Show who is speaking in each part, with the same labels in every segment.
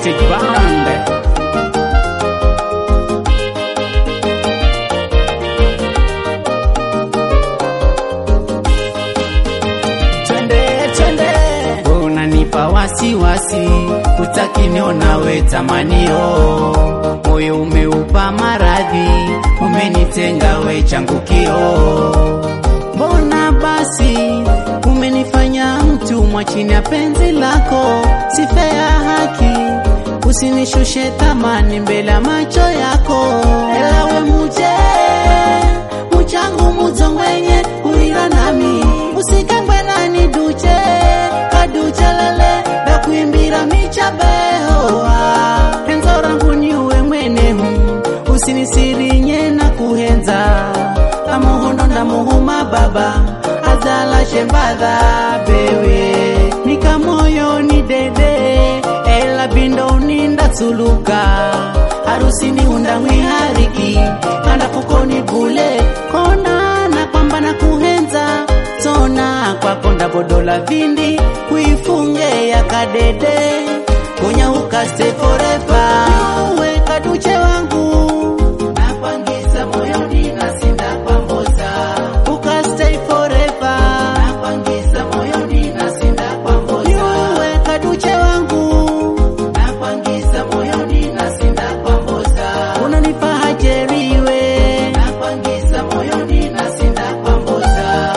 Speaker 1: Stage Band. Twende, twende. Unanipa wasiwasi, utaki niona we tamanio, moyo umeupa maradhi, umenitenga we changukio. Mbona basi umenifanya mtumwa chini ya penzi lako, sifea haki, usinishushe thamani mbele ya macho yako, elawe muje muchangu muzongwenye ulira nami usikangwe nani duche kaduchelele dakuimbira michabehoa henzo rangu niuwe mwenehu usinisirinye na kuhenza amuhondo ndamuhuma baba azala shembadha bewe nikamoyo ni dede ela bindo uninda tsuluka harusini unda mwihariki anda fukoni bule kona na kwamba na kuhenza tona kwako ndabodola vindi kuifunge ya kadede konya ukaste forever uwe kaduche wangu nakwangisa moyoni nasinda kwamboza ukastay forever nakwangisa moyoni nasinda kwamboza uwe kaduche wangu nakwangisa moyoni nasinda kwamboza unanipa hajeriwe nakwangisa moyoni nasinda kwamboza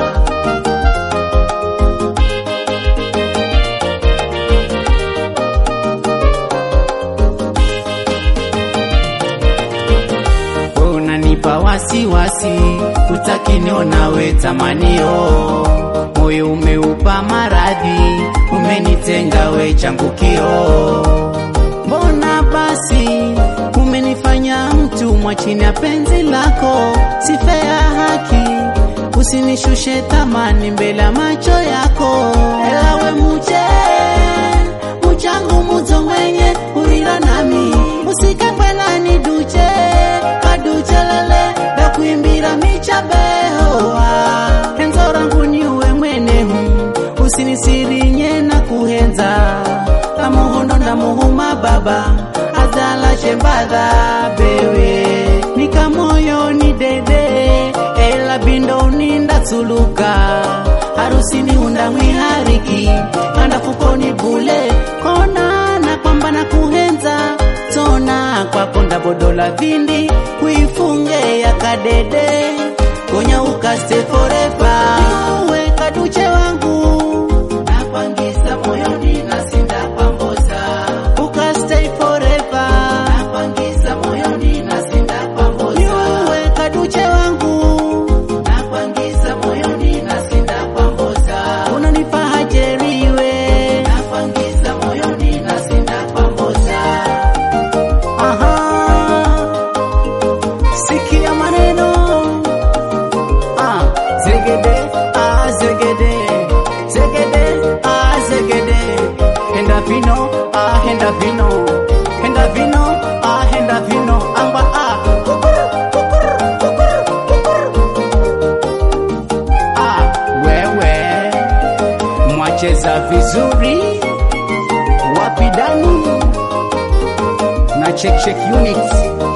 Speaker 1: unanipa wasiwasi, utaki niona we tamanio, moyo umeupa maradhi, umenitenga we changukio. Mbona basi umenifanya mtumwa chini ya penzi lako, sifea haki, usinishushe thamani mbele ya macho yako, elawe muje muchangu muzongwenye ulira nami usikakwenani duche kaduchelele dakuimbira michabehoa henzo rangu niuwe mwenehu usinisirinye na kuhenza amuhondo ndamuhuma baba azala shembadha bewe nikamoyo ni dede ela bindo uninda tsuluka harusini unda mwihariki anda fukoni bule kona na kwamba na kuhenza tona kwako ndabodola vindi kuifunge ya kadede konya ukaste forever uwe kaduche wangu nakwangisa moyoni nasinda kwamboza ukastay forever nakwangisa moyoni nasinda kwamboza uwe kaduche wangu nakwangisa moyoni nasinda kwamboza unanipa hajeriwe nakwangisa moyoni nasinda kwamboza aha sikia maneno ah zegede ah zegede zegede ah zegede henda vino ah henda vino henda vino ah henda vino amba ah kukuru, kukuru, kukuru, kukuru. ah wewe mwacheza vizuri wapidani na check check units